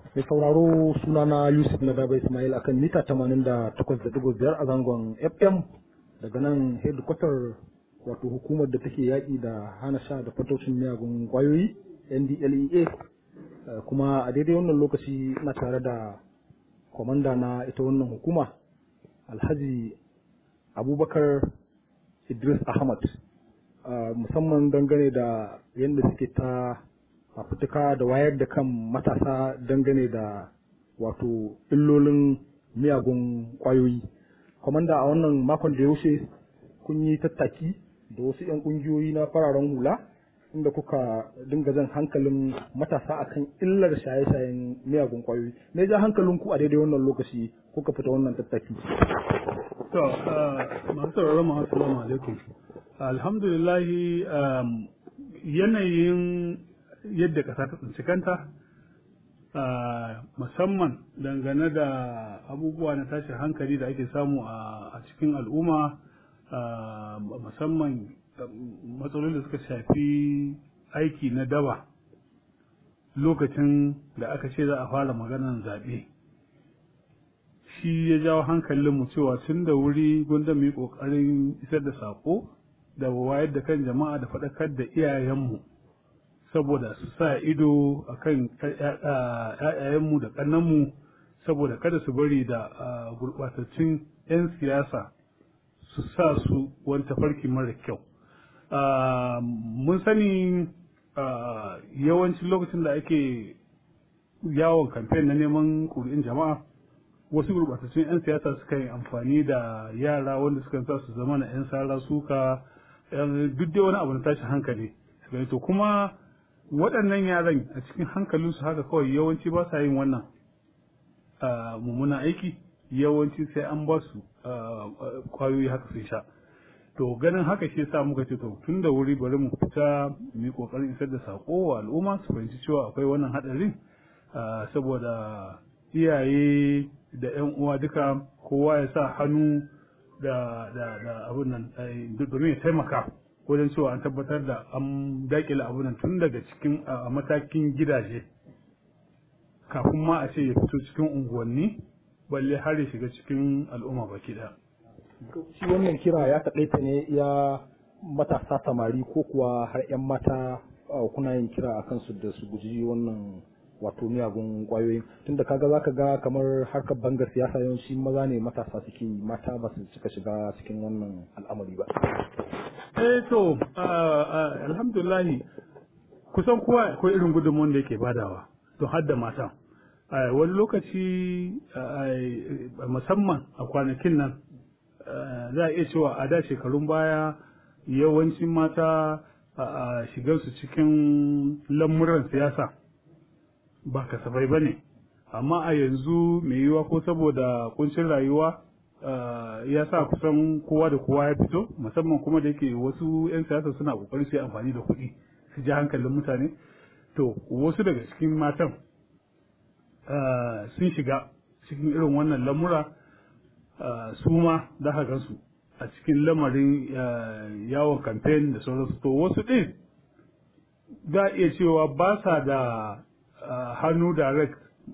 Mai sauraro sunana Yusuf na Daba Ismail akan mita 88.5 a zangon FM daga nan hedikwatar wato hukumar da take yaƙi da hana sha da fatocin miyagun ƙwayoyi NDLEA kuma a daidai wannan lokaci ina tare da kwamanda na ita wannan hukuma Alhaji Abubakar Idris Ahmad musamman dangane da yadda suke ta fafutuka da wayar da kan matasa dangane da wato illolin miyagun kwayoyi. Kwamanda a wannan makon da ya wuce kun yi tattaki da wasu 'yan ƙungiyoyi na fararen hula inda kuka dinga jan hankalin matasa akan illar shaye-shayen miyagun kwayoyi. Me ja hankalin ku a daidai wannan lokaci kuka fita wannan tattaki? To, masu sauraron mu assalamu alaikum. Alhamdulillahi yanayin yadda ƙasa ta tsinci kanta musamman dangane da abubuwa na tashin hankali da ake samu a cikin al'umma musamman matsalolin da suka shafi aiki na daba lokacin da aka ce za a fara maganar zaɓe shi ya jawo hankalinmu cewa tun da wuri gwanda mu yi ƙoƙarin isar da saƙo da wayar da kan jama'a da faɗakar da iyayenmu saboda su sa ido a kan ‘ya'yayenmu da ƙannanmu saboda kada su bari da gurɓatattun 'yan siyasa su sa su wani tafarki mara kyau. Mun sani yawancin lokacin da ake yawon kamfen na neman ƙuri'in jama'a wasu gurɓatattun 'yan siyasa suka yi amfani da yara wanda suka sa su zama na 'yan sara suka duk da wani abu na tashin hankali to kuma waɗannan yaran a cikin hankalinsu haka kawai yawanci ba sa yin wannan mummunan aiki yawanci sai an ba su kwayoyi haka sun sha to ganin haka shi sa muka ce to tun da wuri bari mu fita mu yi kokarin isar da sako wa al'umma su fahimci cewa akwai wannan hadarin saboda iyaye da yan uwa duka kowa ya sa hannu da da da abun nan domin ya taimaka wajen cewa an tabbatar da an dakile abun nan tun daga cikin a matakin gidaje kafin ma a ce ya fito cikin unguwanni balle har ya shiga cikin al'umma baki daya shi wannan kira ya taƙaita ne ya matasa samari ko kuwa har 'yan mata kuna yin kira a kansu da su guji wannan wato miyagun kwayoyin tunda kaga zaka ga kamar harkar bangar siyasa yawanci maza ne matasa suke mata ba su cika shiga cikin wannan al'amari ba eh to alhamdulillah kusan kowa akwai irin gudunmuwan da yake badawa to har da mata wani lokaci musamman a kwanakin nan za a iya cewa a da shekarun baya yawancin mata a shigarsu cikin lamuran siyasa ba kasafai ba ne amma a yanzu mai yiwuwa ko saboda kuncin rayuwa ya sa kusan kowa da kowa ya fito musamman kuma da yake wasu 'yan siyasa suna kokarin su yi amfani da kuɗi su ji hankalin mutane to wasu daga cikin matan sun shiga cikin irin wannan lamura su ma da gansu a cikin lamarin yawon kamfen da sauransu to wasu ɗin za a iya cewa ba sa da hannu direct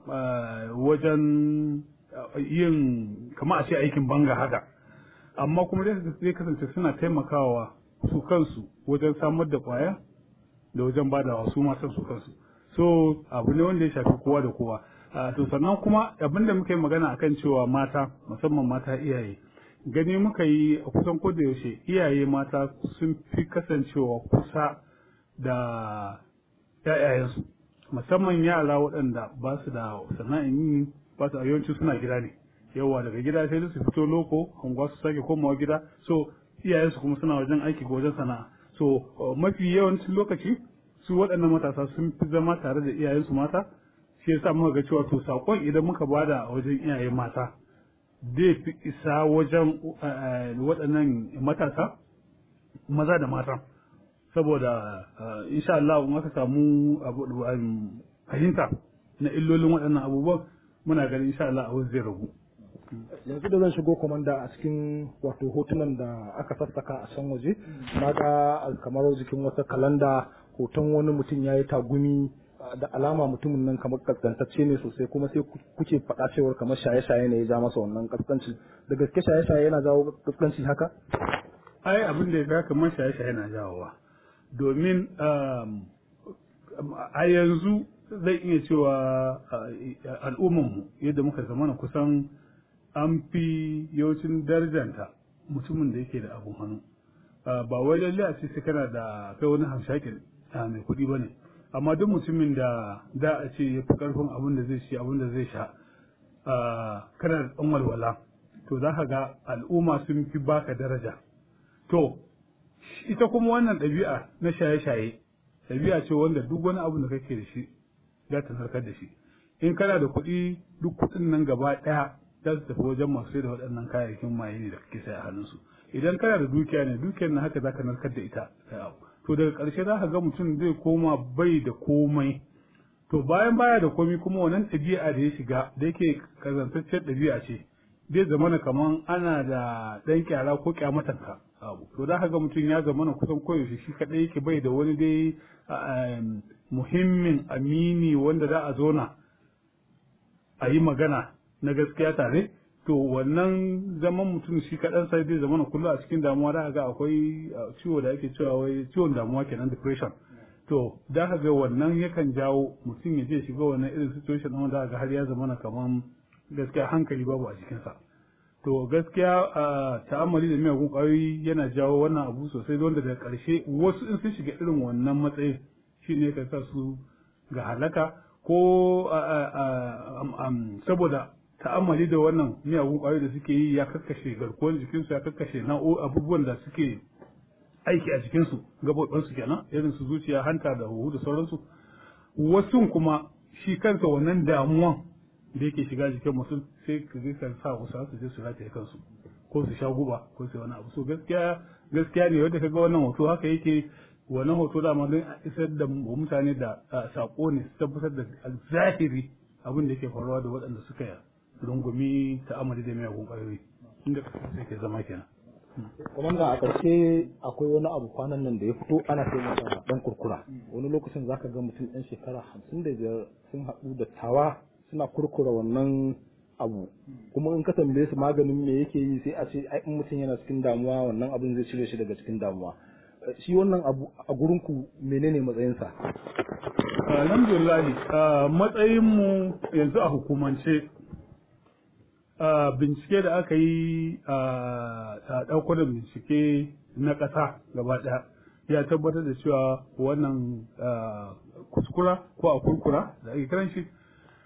wajen yin kama a ce aikin banga haka amma kuma zai kasance suna taimakawa su kansu wajen samar da kwaya da wajen badawa su masu su kansu so abu ne wanda ya shafi kowa da kowa to sannan kuma abin da muka yi magana akan cewa mata musamman mata iyaye gani muka yi a kusan ko da yaushe iyaye mata sun fi kasancewa kusa da 'ya'yayensu musamman yara waɗanda ba su da sana'in yi ba su yawanci suna gida ne yawa daga gida sai su fito loko unguwa su sake komawa gida so iyayensu kuma suna wajen aiki ko wajen sana'a so mafi yawancin lokaci su waɗannan matasa sun fi zama tare da iyayensu mata shi yasa muka ga cewa to sakon idan muka bada a wajen iyaye mata zai fi isa wajen waɗannan matasa maza da mata saboda insha Allah in aka samu fahimta na illolin waɗannan abubuwan muna ganin insha Allah abin zai ragu yanzu da zan shigo komanda a cikin wato hotunan da aka sassaka a can waje na ga kamar jikin wata kalanda hoton wani mutum ya yi tagumi da alama mutumin nan kamar kaskantacce ne sosai kuma sai kuke faɗa cewar kamar shaye-shaye ne ya ja masa wannan kaskanci da gaske shaye-shaye yana jawo kaskanci haka ai abin da ya ga kamar shaye-shaye yana jawowa domin a yanzu zai iya cewa al'ummanmu yadda muka zamana kusan an fi yawancin darjanta mutumin da yake da abun hannu ba wai lalle a ce sai kana da kai wani hamshakin mai kuɗi ba ne amma duk mutumin da da a ce ya fi ƙarfin abin da zai ci abin da zai sha kana da ɗan walwala to za ka ga al'umma sun fi baka daraja to ita kuma wannan ɗabi'a na shaye-shaye ɗabi'a ce wanda duk wani abu da kake da shi za ta narkar da shi in kana da kuɗi duk kuɗin nan gaba ɗaya za su tafi wajen masu sai da waɗannan kayayyakin maye ne da kake sai a hannunsu idan kana da dukiya ne dukiyar na haka za ka narkar da ita to daga ƙarshe za ka ga mutum zai koma bai da komai to bayan baya da komai kuma wannan ɗabi'a da ya shiga da yake kazantaccen ɗabi'a ce zai zamana kaman ana da ɗan kyara ko kyamatanka abu to za ka ga mutum ya zamana kusan koyaushe shi kaɗai yake bai da wani dai muhimmin amini wanda za a zona a yi magana na gaskiya tare to wannan zaman mutum shi kaɗan sai zai zamana kullum a cikin damuwa da ga akwai ciwo da ake cewa wai ciwon damuwa kenan depression to da ka ga wannan yakan jawo mutum ya je shiga wannan irin situation ɗin da ga har ya zamana kaman gaskiya hankali babu a jikinsa to gaskiya ta'ammali da miyagun ƙwayoyi yana jawo wannan abu sosai wanda daga ƙarshe wasu in sun shiga irin wannan matsayin shi ne ka sa su ga halaka ko saboda ta'ammali da wannan miyagun ƙwayoyi da suke yi ya kakkashe garkuwar jikinsu ya kakkashe na'o abubuwan da suke aiki a jikinsu gaɓoɓinsu kenan irin su zuciya hanta da huhu da sauransu wasu kuma shi kansa wannan damuwan da yake shiga jikin mutum sai ka ga kan sa wasu su je su rataye kansu ko su sha guba ko su wani abu so gaskiya gaskiya ne wanda kaga wannan hoto haka yake wannan hoto da don isar da mutane da sako ne su tabbatar da zahiri abin da yake faruwa da waɗanda suka rungumi ta'amali da miyagun ƙwayoyi inda sai ke zama kenan Komanda a ƙarshe akwai wani abu kwanan nan da ya fito ana sai masa ɗan kurkura wani lokacin zaka ga mutum ɗan shekara hamsin da biyar sun haɗu da tawa suna kurkura wannan abu kuma in ka tambaye su maganin me yake yi sai a ce ai in mutum yana cikin damuwa wannan abin zai cire shi daga cikin damuwa shi wannan abu a gurin ku menene matsayinsa alhamdulillah matsayin mu yanzu a hukumance bincike da aka yi a ɗaukar da bincike na ƙasa gaba ɗaya ya tabbatar da cewa wannan kuskura ko a kurkura da ake kiran shi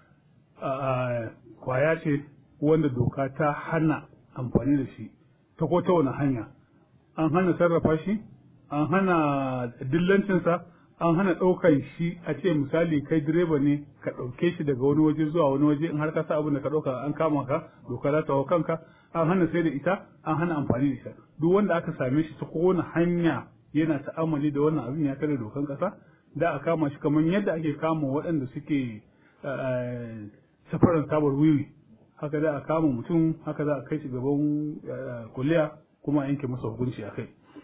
kwaya ce wanda doka ta hana amfani da shi ta ko ta wani hanya an hana sarrafa shi an hana dillancinsa an hana ɗaukar shi a ce misali kai direba ne ka ɗauke shi daga wani waje zuwa wani waje in har ka sa abin da ka ɗauka an kama ka doka za ta hau kanka an hana sai da ita an hana amfani da ita duk wanda aka same shi ta kowane hanya yana ta'amali da wannan abin ya kare dokan ƙasa da a kama shi kamar yadda ake kama waɗanda suke safaran tabar wiwi haka za a kama mutum haka za a kai shi gaban kuliya kuma a yanke masa hukunci a kai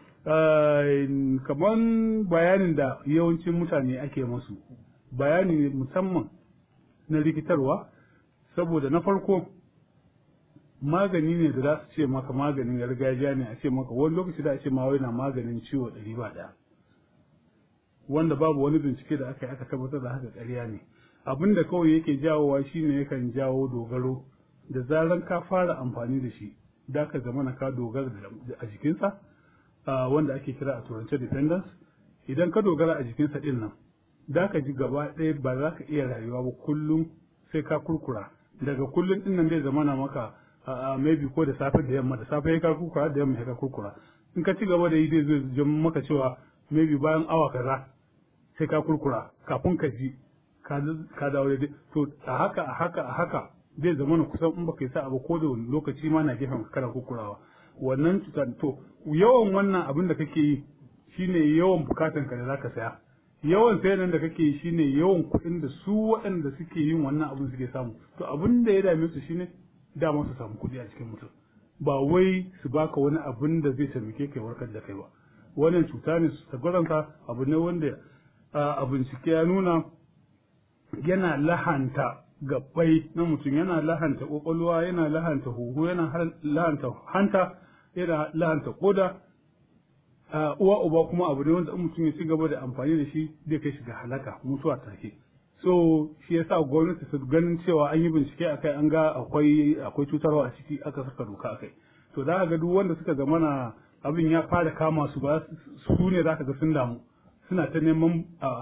kamar bayanin da yawancin mutane ake masu bayani ne musamman na rikitarwa saboda na farko magani ne da za su ce maka maganin gargajiya ne a ce maka wani lokaci da a ce ma wai na maganin ciwo ɗari ba ɗaya wanda babu wani bincike da aka yi aka tabbatar da haka ƙarya ne abin da kawai yake jawowa shine yakan jawo dogaro da zaran ka fara amfani da shi da ka zama na ka dogara a jikinsa wanda ake kira a turance dependence idan ka dogara a jikinsa din nan da ka ji gaba ɗaya ba za ka iya rayuwa ba kullum sai ka kurkura daga kullum din nan zai zama na maka maybe ko da safe da yamma da safe ya ka kurkura da yamma ya ka kurkura in ka ci gaba da yi zai zai jama maka cewa maybe bayan awa kaza sai ka kurkura kafin ka ji ka dawo daidai to a haka a haka a haka zai zama na kusan in baka yi sa abu ko da wani lokaci ma na gefen kana kurkurawa wannan cutar to yawan wannan abin da kake yi shine yawan bukatan ka da zaka saya yawan sayan da kake yi shine yawan kuɗin da su waɗanda suke yin wannan abin suke samu to abin da ya dame su shine dama su samu kuɗi a cikin mutum ba wai su baka wani abin da zai taimake kai warkar da kai ba wannan cuta ne su tabbaranka abu ne wanda a bincike ya nuna yana lahanta gabbai na mutum yana lahanta kwakwalwa yana lahanta huhu yana lahanta hanta yana lahanta koda uwa uba kuma abu ne wanda mutum ya ci gaba da amfani da shi zai kai shi ga halaka mutuwa take so shi yasa gwamnati su ganin cewa an yi bincike akai an ga akwai akwai cutarwa a ciki aka saka doka akai to za ga duk wanda suka zama na abin ya fara kama su ba su ne za ka ga sun damu suna ta neman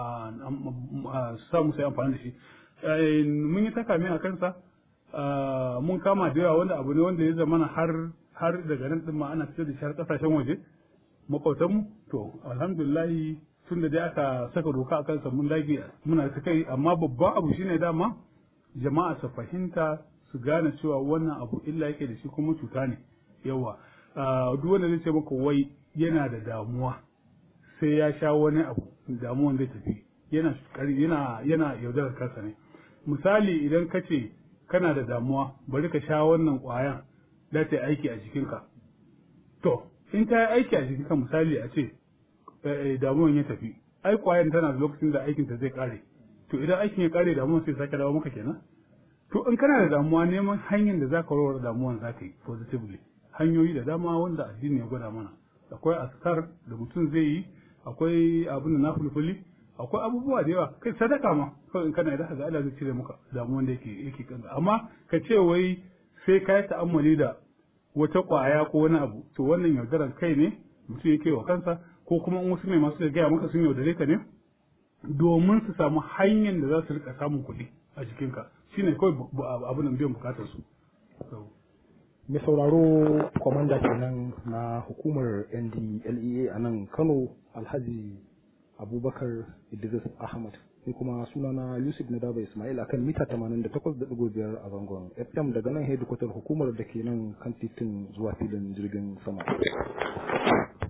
samu sai amfani da shi mun yi takame a kansa mun kama da yawa wanda abu ne wanda ya zama har har daga nan din ma ana fitar da shi har kasashen waje makwautanmu to alhamdulillahi tun da dai aka saka doka a kansa mun dage muna ta kai amma babban abu shine dama jama'a su fahimta su gane cewa wannan abu illa yake da shi kuma cuta ne yawa duk wanda zai ce maka wai yana da damuwa sai ya sha wani abu damuwan zai tafi yana yana yana yaudarar kansa ne misali idan ka ce kana da damuwa bari ka sha wannan ƙwayan da ta aiki a jikinka to in ta yi aiki a jikinka misali a ce damuwan ya tafi ai ƙwayan tana da lokacin da aikinta zai kare to idan aikin ya kare damuwan sai sake dawo maka kenan to in kana da damuwa neman hanyar da zaka warware damuwan zaka yi positively hanyoyi da dama wanda addini ya gwada mana akwai askar da mutum zai yi akwai abin da na fulfuli akwai abubuwa da yawa kai sadaka ma kawai in kana da ga Allah zai cire maka damuwan da yake yake kanka amma ka ce wai sai ka yi ta'ammali da wata kwaya ko wani abu to wannan yaudaran kai ne mutum yake wa kansa ko kuma in wasu ne masu gaya maka sun yaudare ka ne domin su samu hanyar da za su rika samun kuɗi a jikinka shine kawai abin da biyan bukatar su mai sauraro kwamanda kenan na hukumar ndlea a nan kano alhaji abubakar idris ahmad ni kuma sunana yusuf nadaba ismail akan mita 88.5 a zangon fm daga nan hedikwatar hukumar da ke nan kan titin zuwa filin jirgin sama